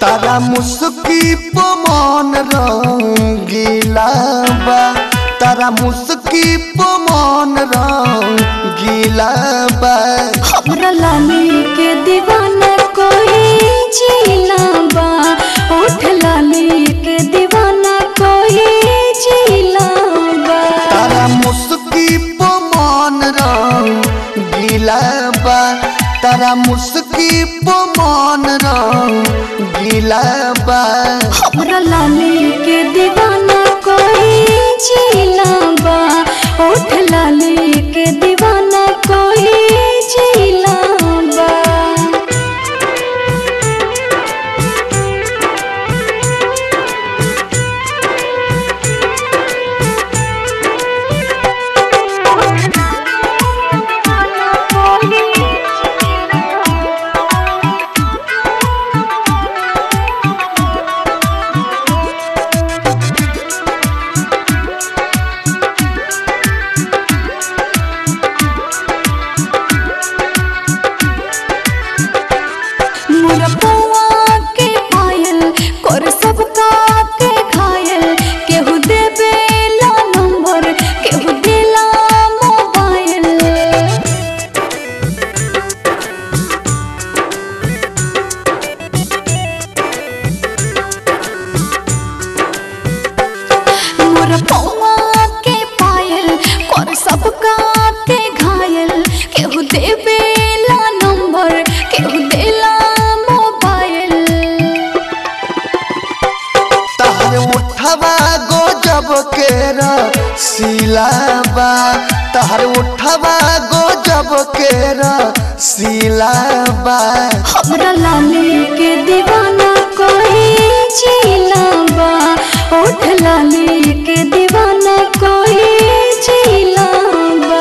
तारा मुस्की पमान रंगीला बा तारा मुस्की पमान रंगीला बा हमरा लाली के दीवाना कोई जीना बा उठ लाली के दीवाना कोई जीना बा तारा मुस्की पमान रंगीला बा तारा मुस्की पमान रंगीला बा हमरा लाली के दीवाना कोई जीना बा उठ लाली के दीवाना कोई जीना बा मोरा पौआ के पायल कर सबका के घायल केहू देबे ला नंबर केहू देला मोबाइल मोर पौआ के पायल कर सबका के घायल केहू देबे ला नंबर केहू देला मोबाइल तार उठवा गोजब के सिलाबा तार उठवा गोजब के सिलाबा हमरा लाली के दीवाना कोई जीना बा उठ लाली के दीवाना कोई जीना बा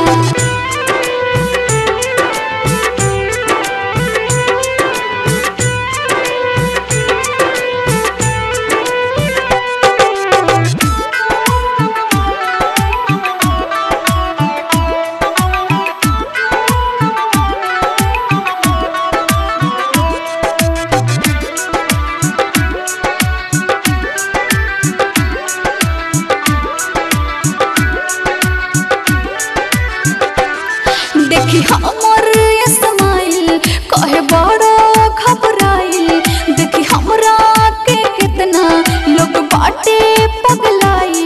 देखी हमर स्माइल कहे बड़ा घबराइल देखी हमरा के कितना लोग बाटे पगलाइल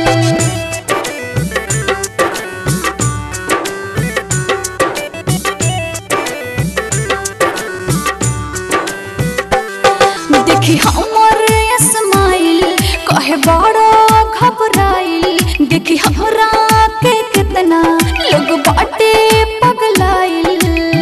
देखी हमर स्माइल कहे बड़ा घबराइल देखी हमरा के कितना लोग बाटे पगलाइल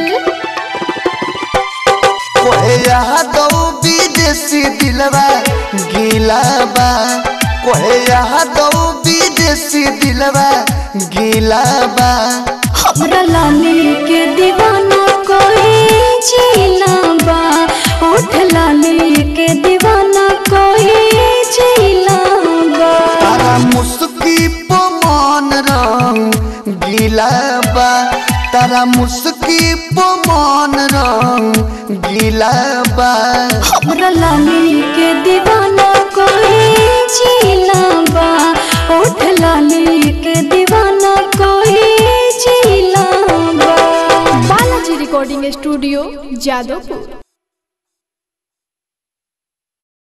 कोहे यादव विदेशी दिलवा गिलाबा कोहे यादव विदेशी दिलवा गिलाबा हमरा लाली के दीवाना कोई जीना बा उठ लाली के दीवाना कोई जीना बा तारा मुस्की पमान रंग गिलाबा तारा मुस्की पमान रंग गिलाबा हमरा लाली के दीवाना कोई जीना बा उठ लाली के दीवाना कोई जीना बा बालाजी रिकॉर्डिंग स्टूडियो जादवपुर